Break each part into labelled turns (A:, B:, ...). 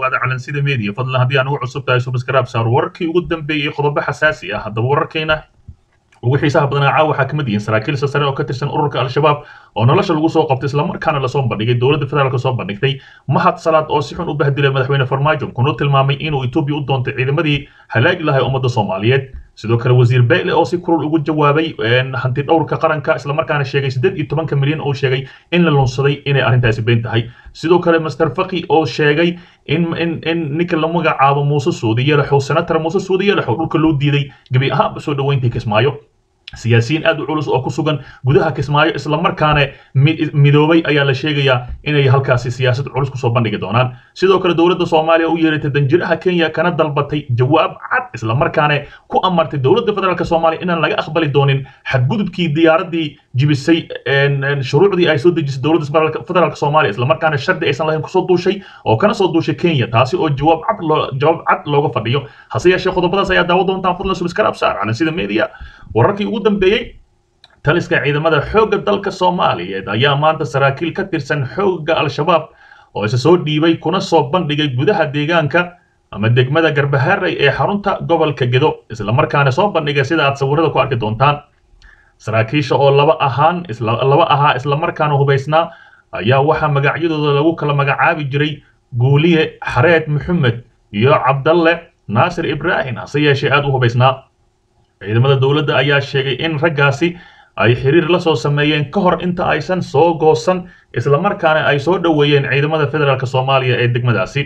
A: dhawaada calansida media fadlan haddii aan ugu cusub tahay subscribe saar wararkii ugu dambeeyey qodobo xasaasi ah haddaba wararkeena ugu xiisaha badanaa caawa waxaa kamid yihiin saraakiil sare oo ka tirsan ururka al-shabaab oo nolosha lagu soo qabtay islamarkaana lasoo bandhigay dowladda federaalk soo bandhigtay mahad salaad oo si xun u bahdilay madaxweyne farmaajo kuna tilmaamay inuu etoobiya u doontay ciidamadii halaagi lahay ummadda soomaaliyeed sidoo kale wasiir beyle oo si kulul ugu jawaabay hanti dhowrka qaranka islamarkaana sheegay siddeed iyo tobanka milyan oo sheegay in la lunsaday inay arrintaasi been tahay sidoo kale master faki oo sheegay in in in ninka la magacaabo muuse suudi yalaxow senator muuse suudi yalaxow dhulka loo diiday gebi ahaanba soo dhoweyntii kismaayo siyaasiyiin aad u culus oo ku sugan gudaha kismaayo islamarkaana midoobay ayaa la sheegayaa inay halkaasi siyaasad culus kusoo bandhigi doonaan sidoo kale dowladda soomaaliya u yeeratay danjiraha kenya kana dalbatay jawaab cad islamarkaana ku amartay dowladda federaalk soomaaliya inaan laga aqbali doonin xadgudubkii diyaaradii jibisay shuruucdii ay soo dejisay dowladda federaalk soomaaliya islamarkaana shardi aysan lahayn kusoo duushay oo kana soo duushay kenya taasi oo jawaab cad loo jawaab cad looga fadhiyo hase yeeshee qodobadaas ayaa daawo doontaan fadlan subscribe saar calansida media wararkii ugu dambeeyey taliska ciidamada xoogga dalka soomaaliyeed ayaa maanta saraakiil ka tirsan xoogga al-shabaab oo isa soo dhiibay kuna soo bandhigay gudaha deegaanka ama degmada garbaharey ee xarunta gobolka gedo islamarkaana soo bandhigay sida aad sawirada ku arki doontaan saraakiisha oo laba ahaan laba ahaa islamarkaana hubaysnaa ayaa waxaa magacyadooda lagu kala magacaabi jiray guuliye xareed maxamed iyo cabdalle naasir ibraahim hase yeeshee aad u hubaysnaa ciidamada dowladda ayaa sheegay in raggaasi ay xiriir la soo sameeyeen ka hor inta aysan soo goosan islamarkaana ay soo dhoweeyeen ciidamada federaalk soomaaliya ee degmadaasi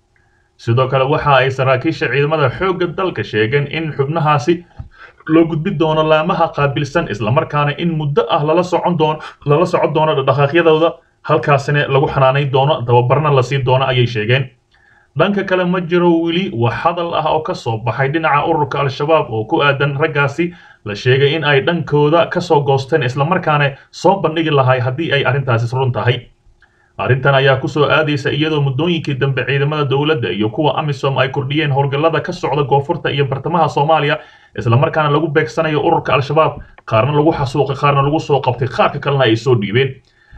A: sidoo kale waxa ay saraakiisha ciidamada xoogga dalka sheegeen in xubnahaasi loo gudbi doono laamaha qaabilsan islamarkaana in muddo ah lala socon doono lala socon doono dhaqaaqyadooda halkaasina lagu xanaanayn doono tababarna la siin doono ayay sheegeen dhanka kale ma jiro weli wax hadal ah oo ka soo baxay dhinaca ururka al-shabaab oo ku aadan raggaasi la sheegay in ay dhankooda ka soo goosteen islamarkaana soo bandhigi lahay haddii ay arrintaasi run tahay arrintan ayaa ku soo aadaysa iyadoo muddooyinkii dambe ciidamada dowladda iyo kuwa amisom ay kordhiyeen howlgallada ka socda koonfurta iyo bartamaha soomaaliya islamarkaana lagu beegsanayo ururka al-shabaab qaarna lagu xasuuqay qaarna lagu soo qabtay qaarka kalena ay soo dhiibeen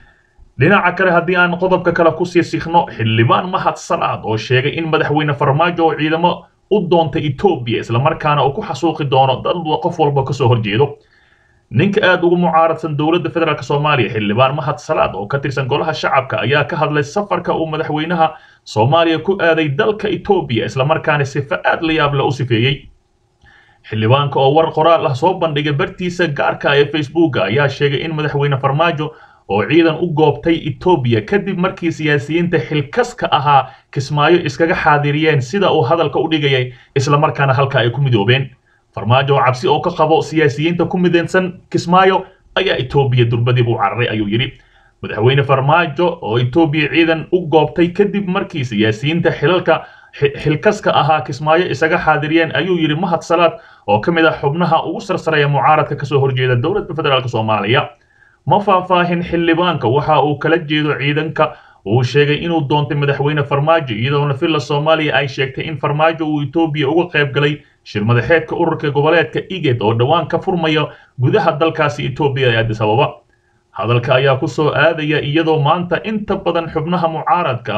A: dhinaca kale haddii aan qodobka kale kusii sikno xildhibaan mahad salaad oo sheegay in madaxweyne farmaajo oo ciidamo u doontay etoobiya islamarkaana uu ku xasuuqi doono dad qof walba kasoo horjeedo ninka aad ugu mucaaradsan dowladda federaalk soomaaliya xildhibaan mahad salaad oo ka tirsan golaha shacabka ayaa ka hadlay safarka uu madaxweynaha soomaaliya ku aaday dalka etoobiya islamarkaana sifa aad la yaab le u sifeeyey xildhibaanka oo war qoraal ah soo bandhigay bartiisa gaarka ee facebooka ayaa sheegay in madaxweyne farmaajo oo ciidan u goobtay etoobiya kadib markii siyaasiyiinta xilkaska ahaa kismaayo iskaga xaadiriyeen sida uu hadalka u dhigayay islamarkaana halka ay ku midoobeen farmaajo oo cabsi oo ka qabo siyaasiyiinta ku midaysan kismaayo ayaa etoobiya durbadiib u cararay ayuu yidhi madaxweyne farmaajo oo etoobiya ciidan u goobtay kadib markii siyaasiyiinta xilalka xilkaska ahaa kismaayo isaga xaadiriyeen ayuu yidhi mahad salaad oo ka mid ah xubnaha ugu sarsareeya mucaaradka kasoo horjeeda dowladda federaalk soomaaliya ma faahfaahin xildhibaanka waxa uu kala jeedo ciidanka uu sheegay inuu doontay madaxweyne farmaajo iyadoona villa soomaaliya ay sheegtay in farmaajo uu etoobiya uga qayb galay shir madaxeedka ururka goboleedka iged oo dhowaan ka furmaya gudaha dalkaasi etoobiya ee addis ababa hadalka ayaa ku soo aadaya iyadoo maanta inta badan xubnaha mucaaradka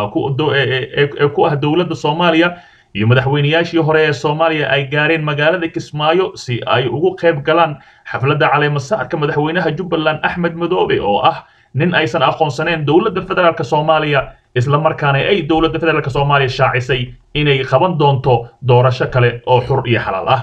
A: ee ku ah dowladda soomaaliya iyo madaxweynayaashii hore ee soomaaliya ay gaareen magaalada kismaayo si ay ugu qayb galaan xafladda caleemasaarka madaxweynaha jubbaland axmed madoobe oo ah nin aysan aqoonsaneen dowladda federaalk soomaaliya islamarkaana ay dowladda federaalk soomaaliya shaacisay inay qaban doonto doorasho kale oo xur iyo xalaal ah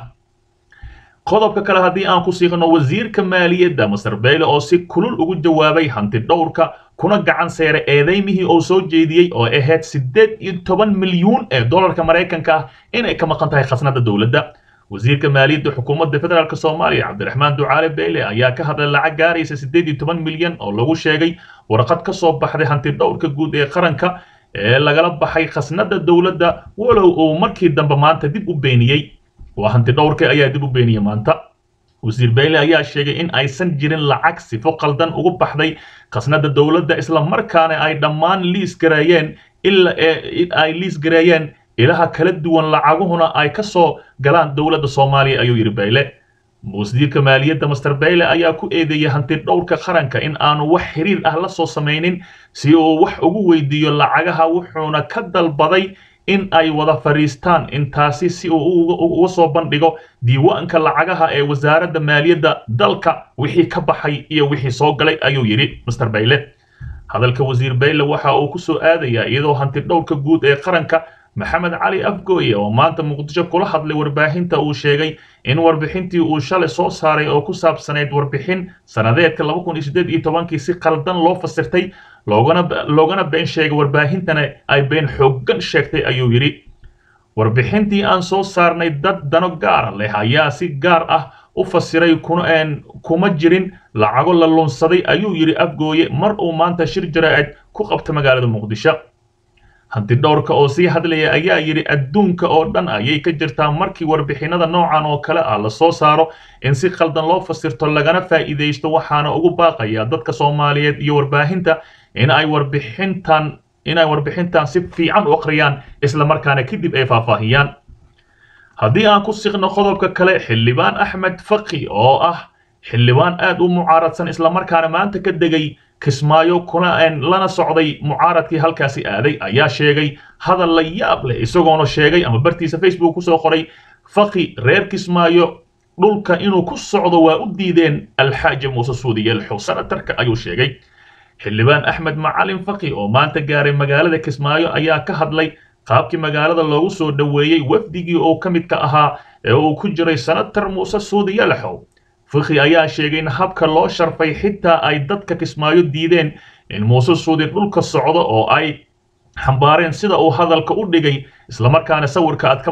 A: qodobka kale haddii aan ku siiqno wasiirka maaliyadda masar beyle oo si kulul ugu jawaabay hanti dhowrka kuna gacan seeray eedeymihii oo soo jeediyey oo ahayd siddeed iyo toban milyuun ee dollarka maraykanka ah inay ka maqan tahay khasnada dowladda wasiirka maaliyadda xukuumadda federaalk soomaaliya cabdiraxmaan ducaale beyle ayaa ka hadlay lacag gaaraysa siddeed iyo toban milyan oo lagu sheegay warqad ka soo baxday hanti dhowrka guud ee qaranka ee lagala baxay khasnada dowladda walow uu markii dambe maanta dib u beeniyey waa hanti dhowrka ayaa dib u beeniyey maanta wasiir beyle ayaa sheegay in aysan jirin lacag sifo qaldan ugu baxday khasnada dowladda islamarkaana ay dhammaan liis gareeyeen ila ay liis gareeyeen ilaha kala duwan lacaguhuna ay ka soo galaan dowladda soomaaliya ayuu yidhi beyle wasiirka maaliyadda master beyle ayaa ku eedeeyay hanti dhowrka qaranka in aanu wax xiriir ah la soo samaynin si uu wax ugu weydiiyo lacagaha wuxuuna ka dalbaday in ay wada fadhiistaan intaasi si uu uga soo bandhigo diiwaanka lacagaha ee wasaaradda maaliyadda dalka wixii ka baxay iyo wixii soo galay ayuu yidhi master bayle hadalka wasiir bayle waxa uu ku soo aadayaa iyadoo hanti dhowrka guud ee qaranka maxamed cali afgooye oo maanta muqdisho kula hadlay warbaahinta uu sheegay in warbixintii uu shalay soo saaray oo ku saabsanayd warbixin sanadeedka laba kun iyo siddeed iyo tobankii si qaldan loo fasirtay loogana loogana been sheegay warbaahintana ay been xooggan sheegtay ayuu yidhi warbixintii aan soo saarnay dad dano gaara leh ayaa si gaar ah u fasiray kuma jirin lacago la lunsaday ayuu yidhi afgooye mar uu maanta shir jaraa'id ku qabta magaalada muqdisho hanti dhowrka oo sii hadlaya ayaa yidhi adduunka oo dhan ayay ka jirtaa markii warbixinada noocan oo kale ah la soo saaro in si qaldan loo fasirto lagana faa'iidaysto waxaana ugu baaqaya dadka soomaaliyeed iyo warbaahinta in ay warbixintan inay warbixintan si fiican u akhriyaan islamarkaana kadib ay faahfaahiyaan haddii aan ku siqno qodobka kale xildhibaan axmed faki oo ah xildhibaan aad u mucaaradsan islamarkaana maanta ka degay kismaayo kuna lana socday mucaaradkii halkaasi aaday ayaa sheegay hadal la yaab leh isagoona sheegay ama bartiisa facebook kusoo qoray faki reer kismaayo dhulka inuu ku socdo waa u diideen alxaaji muuse suudiyelxo sanatarka ayuu sheegay xildhibaan axmed macalin faki oo maanta gaaray magaalada kismaayo ayaa ka hadlay qaabkii magaalada loogu soo dhoweeyey wafdigii oo ka midka ahaa ee uu ku jiray sanatar muuse suudiyelxow faki ayaa sheegay in habka loo sharfay xitaa ay dadka kismaayo diideen in muuse suudi dhulka socdo oo ay xambaareen sida uu hadalka u dhigay islamarkaana sawirka aad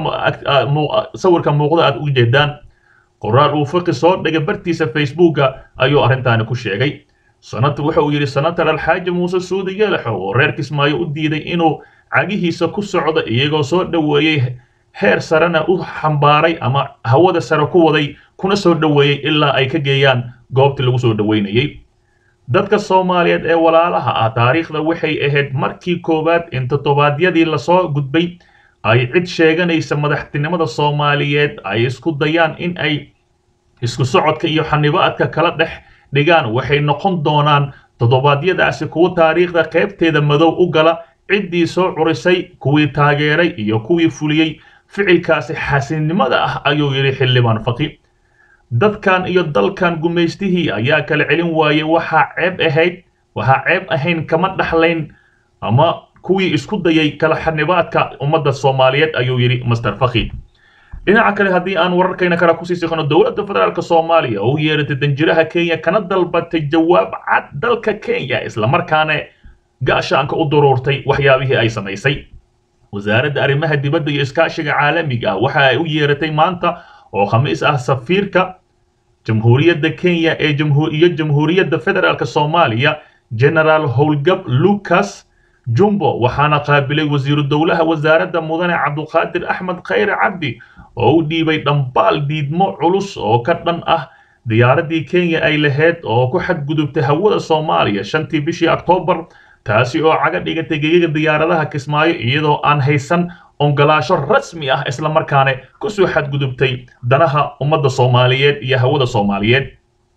A: sawirka muuqda aad u jeedaan qoraal uu faki soo dhigay bartiisa facebooka ayuu arrintaani ku sheegay sanat waxa uu yidhi sanatar alxaaji muuse suudi yeelaxow oo reer kismaayo u diiday inuu cagihiisa ku socdo iyagoo soo dhoweeyey heer sarena u xambaaray ama hawada sare ku waday kuna soo dhoweeyey ilaa ay ka geeyaan goobtii lagu soo dhoweynayey dadka soomaaliyeed ee walaalaha ah taariikhda waxay ahayd markii koowaad in toddobaadyadii lasoo gudbay ay cid sheeganaysa madaxtinimada soomaaliyeed ay isku dayaan in ay isku socodka iyo xanibaadka kala dhex dhigaan waxay noqon doonaan toddobaadyadaasi kuwa taariikhda qaybteeda madow u gala ciddii soo curisay kuwii taageeray iyo kuwii fuliyey ficilkaasi xasinimada ah ayuu yidhi xildhibaan faqi dadkan iyo dalkan gumaystihii ayaa kala celin waayey waxaa ceeb ahayd waxaa ceeb ahayn kama dhaxlayn ama kuwii isku dayay kala xanibaadka ummadda soomaaliyeed ayuu yidhi master faki dhinaca kale haddii aan wararkayna kala kusii siqno dowladda federaalk soomaaliya oo u yeeratay danjiraha kenya kana dalbatay jawaab cad dalka kenya islamarkaana gaashaanka u duruurtay waxyaabihii ay samaysay wasaaradda arrimaha dibadda iyo iskaashiga caalamiga ah waxa ay u yeeratay maanta oo khamiis ah safiirka jamhuuriyadda kenya ee iyo jamhuuriyadda federaalk soomaaliya generaal howlgab lucas jumbo waxaana qaabilay wasiiru dowlaha wasaaradda mudane cabduqaadir axmed khayre cabdi oo u dhiibay dhambaal diidmo culus oo ka dhan ah diyaaraddii kenya ay lahayd oo ku xadgudubtay hawada soomaaliya shantii bishii oktoobar taasi oo caga dhigatay gegaga diyaaradaha kismaayo iyadoo aan haysan ongolaasho rasmi ah islamarkaana kusoo xadgudubtay danaha ummadda soomaaliyeed iyo hawada soomaaliyeed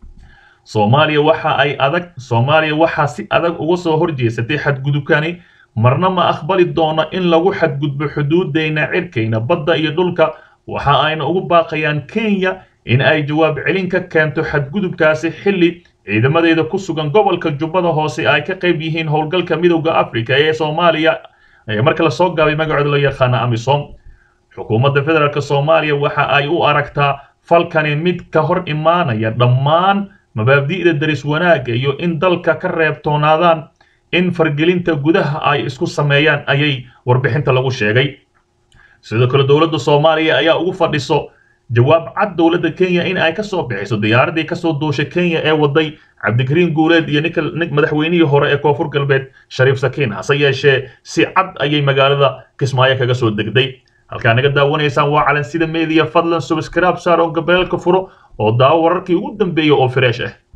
A: soomaaliya waxa ay adag soomaaliya waxaa si adag uga soo horjeesatay xadgudubkani marna ma aqbali doono in lagu xadgudbo xuduudeyna cirkayna badda iyo dhulka waxa ayna ugu baaqayaan kenya in ay jawaab celin ka keento xadgudubkaasi xilli ciidamadeeda ku sugan gobolka jubbada hoose ay ka qayb yihiin howlgalka midowda africa ee soomaaliya marka lasoo gaabay magacooda loo yaqaana amisom xukuumadda federaalk soomaaliya waxa ay u aragtaa falkani mid ka hor imaanaya dhammaan mabaabdi'da daris wanaagga iyo in dalka ka reebtoonaadaan in fargelinta gudaha ay isku sameeyaan ayay warbixinta lagu sheegay sidoo kale dowladda soomaaliya ayaa ugu fadhiso jawaab cad dowladda kenya in ay ka soo bixiso diyaaradii kasoo duushay kenya ee waday cabdikariin guuleed iyo nik madaxweynihii hore ee koonfur galbeed shariif sakiin hase yeeshee si cad ayay magaalada kismaayo kaga soo degday halkaa naga daawanaysaan waa calansida media fadlan subscribe saar oo gabeelka furo oo daawo wararkii ugu dambeeya oo fresh ah